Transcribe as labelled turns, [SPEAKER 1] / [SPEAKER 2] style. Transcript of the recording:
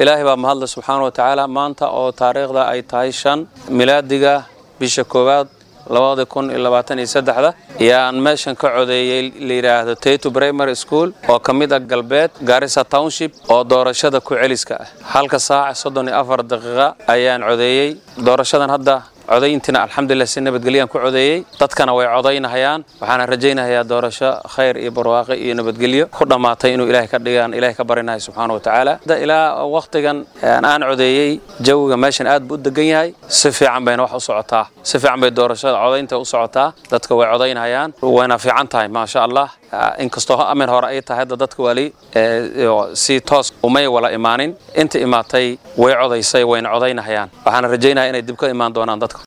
[SPEAKER 1] ilaahay baa mahadle subxaana wa tacaala maanta oo taariikhda ay tahay shan milaadiga bisha koowaad labada kun iyo labaatan iyo saddexda yaan meeshan ka codeeyey la yidhaahdo tato primary school oo ka mid ah galbeed garissa township oo doorashada ku celiska ah halka saac soddon iyo afar daqiiqa ayaan codeeyey doorashadan hadda codayntiina alxamdulilah si nabadgelyaan ku codeeyey dadkana way codaynahayaan waxaana rajaynahayaa doorasho khayr iyo barwaaqo iyo nabadgelyo ku dhammaatay inuu ilahay ka dhigaan ilahay ka barinahay subxaana wa tacaala ilaa wakhtigan aan codeeyey jawiga meeshan aad buu u degan yahay si fiican bayna wax u socotaa si fiican bay doorashada codaynta u socotaa dadka way codaynahayaan wayna fiican tahay maasha allah inkastoo amin hore ay tahay hadda dadka wali si toos umay wala imaanin inta imaatay way codaysay wayna codaynahayaan waxaana rajaynaya inay dib ka imaan doonaan dadka